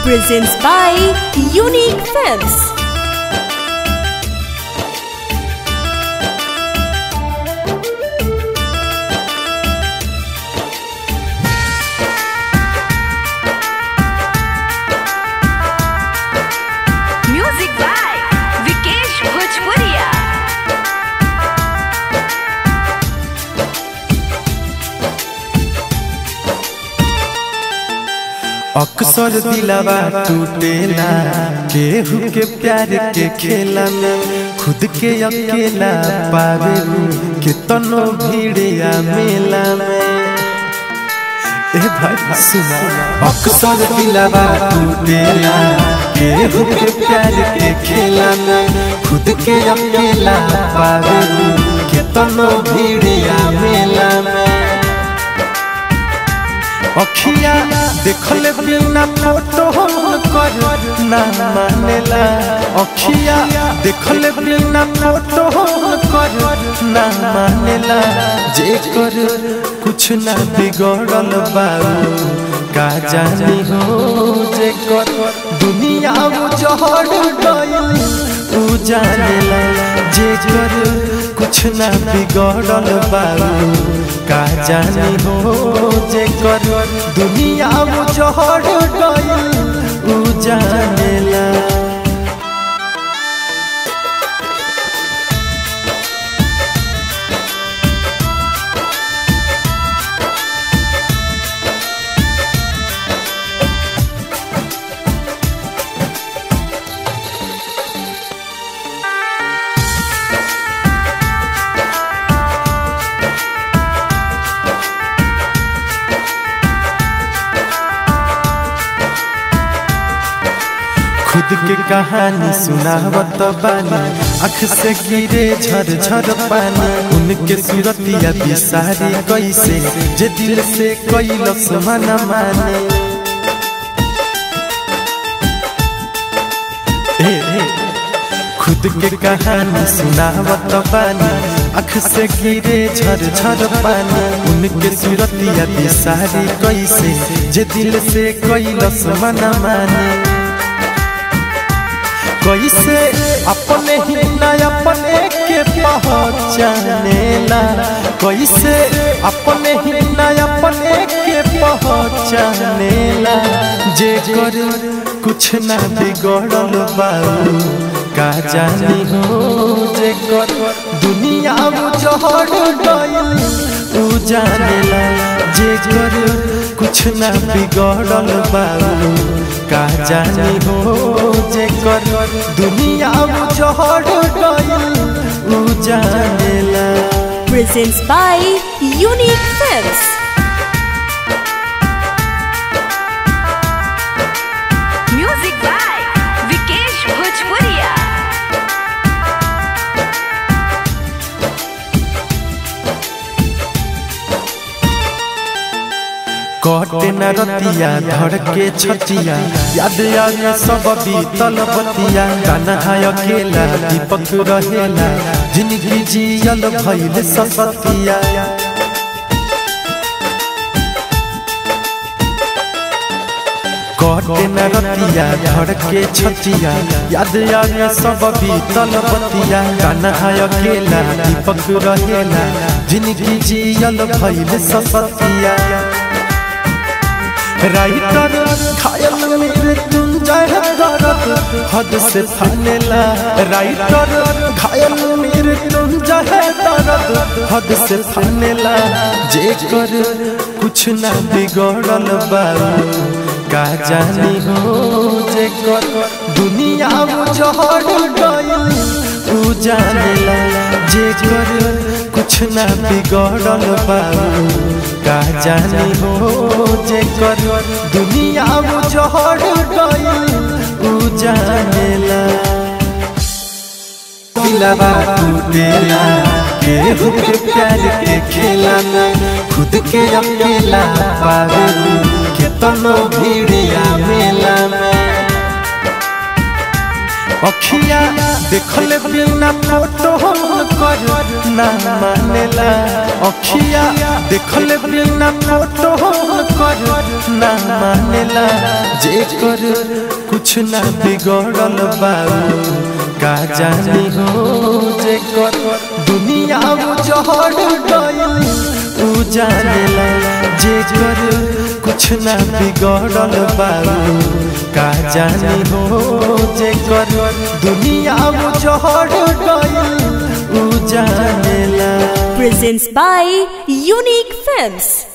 presents by Unique Films. Music by Vikesh Bhojpuria. अक्सर दिलावा टूटेला केहू के प्यार के खेला में खुद के अकेला पावे कितनो भीड़िया मेला में ए भाई सुना अक्सर दिलावा टूटेला केहू के प्यार के खेला में खुद के अकेला पावे कितनो भीड़िया मेला में अखिया देखल बिना फोटो कर ना मानेला अखिया देखल बिना फोटो कर ना मानेला जे कर कुछ ना बिगड़ल बाबू का जानी हो जे कर दुनिया जहर गइल उ जानेला जे कर कुछ ना बिगड़ल बाबू का जानी हो जे कर दुनिया जहर गइल उ जानेला खुद के कहानी सुनावत बानी अख से गिरे झर झर पानी उनके सूरतिया बिसारी कैसे जे दिल से कैलस मन माने ए, ए, खुद के कहानी सुनावत बानी अख से गिरे झर झर पानी उनके सूरतिया बिसारी कैसे जे दिल से कैलस मन माने कैसे अपने ही न अपने के पहचानेला कैसे अपने ही न अपने के पहचानेला जे कर कुछ ना बिगड़ल बाबू का जानी हो जे कर दुनिया जहर गइल उ जानेला जे कर कुछ ना बिगड़ल बाबू का जानी हो जे कर दुनिया जहर गइल उ जानेला Presents by Unique Films. Music by Vikesh Bhojpuria. कटे न रतिया धड़ के छटिया याद आवे सब बीतल बतिया गाना है अकेला दीपक रहेला जिंदगी जियल भइल सपतिया कटे न रतिया धड़ के छटिया याद आवे सब बीतल बतिया गाना है अकेला दीपक रहेला जिंदगी जियल भइल सपतिया राइटर घायल मेरे तुम जाए दर्द हद से फानेला राइटर घायल मेरे तुम जाए दर्द हद से फानेला जे कर कुछ ना बिगड़ल बाबू का जानी हो जे कर दुनिया जहर गइल उ जानेला जे कर कुछ ना बिगड़ल बाबू का जानी हो जे कर दुनिया जहर गइल उ जानेला दिलवा टूटेला केहू के प्यार के खेला में खुद के अकेला पावे कितनो भीड़िया मेला में अखिया देखल बिना फोटो कर ना मानेला अखिया देखल बिना फोटो कर ना मानेला जे कर कुछ ना बिगड़ल बाबू का जानी हो जे कर दुनिया उजड़ गइल उ जानेला जे कर कुछ ना बिगड़ल बाबू का जानी हो जे कर दुनिया उजड़ गइल उ जानेला Presents by Unique Films.